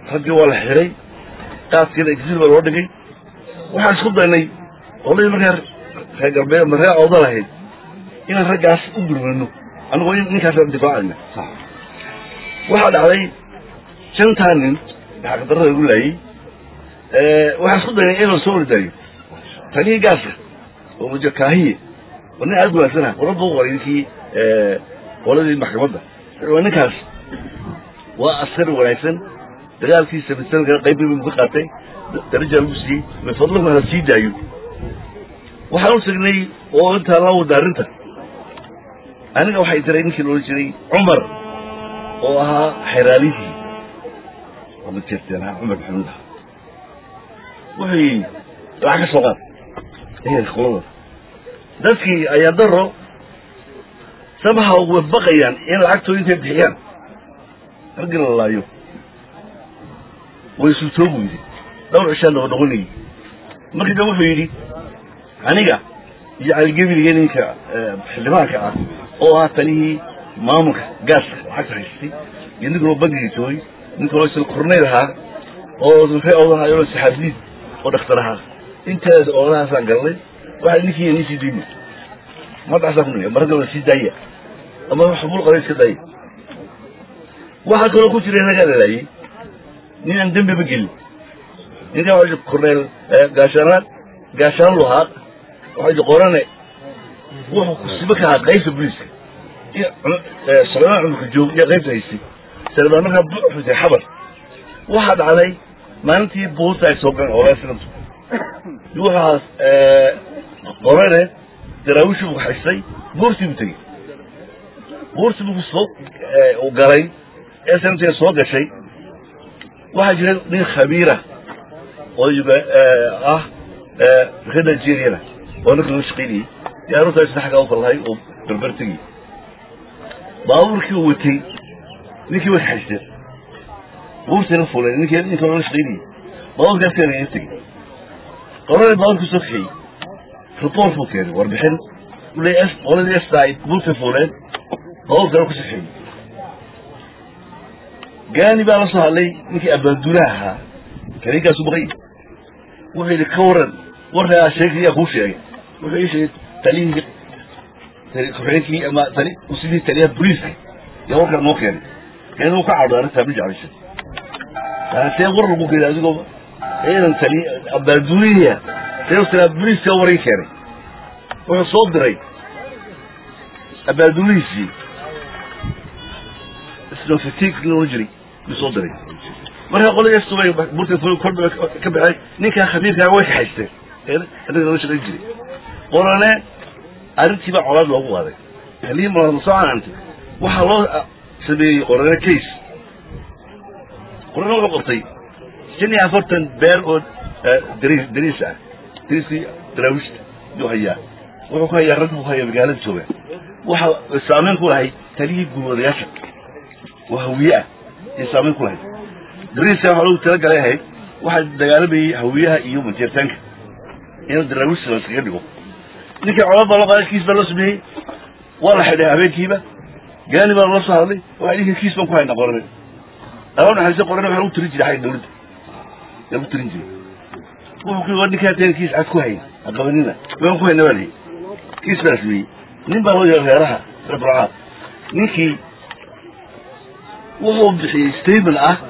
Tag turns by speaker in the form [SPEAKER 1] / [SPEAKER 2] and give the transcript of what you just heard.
[SPEAKER 1] raggii waa la xiray qaaskiina exil baa loo dhigay waxaan isku daynay oladii markaa reer galbeed ma reer awda lahayd inaan raggaas u gurmano anigoo ninkaasaan difaacayna waxaa dhacday shantaa nin xaqdarrada igu laayey waxaan isku daynay in la soo ordaayo talihii gaaska oo mujakaahiye oo nin aad wanaagsanah waraba u qoray ninkii qoladii maxkamadda waa ninkaas waa askari wanaagsan dagaalkii sabisanka qayb bu ka qaatay darajaa lagu siiyey min fadlahu hala sii daayo waxaan u tagnay oo intaa la wada arrinta aniga waxay tiray ninkii la odhan jiray cumar oo ahaa xeraalinkii oo ma jirteen ha cumar maxamuud aha wuxuu yidhi lacag ka soo qaad ehelka qolada dadkii ayaa daro sabaha way baqayaan in lacagtooda intay bixiyaan raggii la laayo way sultoobu yidhi dhowr cishaan noo noqonayay markii dambe wuxuu yidhi aniga iyo caligebiliga ninka xildhibaanka ah oo ahaa talihii maamulka gaaska lacagta haystay iyo nin kaloo bangiga joogay nin kaloo isla korneyl ahaa oo ree odaha oo saxaafliid oo dhakhtar ahaa inteeda odahaasaan galnay waxaa ninkii nii sii dayna madaxasaa ku niga maragga sii daaya ama xubul qaba iska daaya waxaa kaloo ku jiray nagaa lalaayey nin aan dembiba gelin ninkaa waa korneyl gaashaanaad gaashaan lahaa waxaa qorane wuxuu kusibo ka ahaa qaybta booliiska socdaan cumurka joog iyo qaybta haystay salbaan markaa xusay xabar waxaa dhacday maalintii buurta ay soo galeen olaasinantu waxaas qorane daraawishi buu haystay buurtii buu tegey buurtii buu soo u galay ee sanadteeda soo gashay waxaa jira nin khabiira oo ah reer nigeriana oo ninka laga shaqaynayey diyaaruurtaasna xaggaa u kalahay oo berber tegay baabuurkii uu watay ninkii way kaxaysteen buurtiina fuleen ninkii ninka laga shaqaynayey baabuurkaas keenay tegey qorada baabuurku soo kaxeeyey report buu keenay warbixin ule qoladii esta ay buurta fuuleen baabuurkana ku saxeeyey gaani baa la soo hadlay ninkii abaaduulaha ahaa kaninkaasu baqay wuxuu yidhi ka waran warkaa sheegaya kuu sheegay wuxuu ii sheegay talihii ku-xigeenkii ama tali sidii taliyaha boliiska yaa warkaa noo keenay keen uu ka cadho arrintaa ma jeclaysa see war lagu keenay adigoo ciidan tali abaaduuliya see talaa boliiska waray keenay wuxuu soo diray abaaduulihiisii snofetik loo jiray yuu soo diray markaa qoladii stubay burta kordhaba ka baxay ninkaa khabiirkaa way kaxaysteen anaga lala shaqayn jiray qorane arrintii baa colaad loogu qaaday halii malama soo canaantay waxaa loo sameeyey qorane case qorane wuxuu qabtay shan iyo afartan beer oo dariis dariis ah dariiskii daraawiishta yuu hayaa wuxuu ku hayaa rag buu ku hayaa magaalada jooga waxa saameyn ku lahay taliyii gulwadayaasha waa hawiye ah iyo saameyn ku lahayd dariiska waxaa lagu talagalay ahayd waxaa dagaalamayey hawiyaha iyo manjeertaanka in daraawiishta la iskaga dhigo ninkii colad baa loo qaaday kiis baa loo sameeyey waa la xidhay habeenkiiba gaani baa lala soo hadlay waa ninka kiis baan ku hayna qorane alaa naxariista qorane waxaa lagu tirin jiray xagga dawladda yaa lagu tirin jiray wuxuu ku waa ninkaa teen kiis cad ku hayn aqabanina waan ku hayna baa lihi kiis baa la sameeyey nin baa loo yeeray reeraha reer burcaad ninkii wuxuu bixiyey statement ah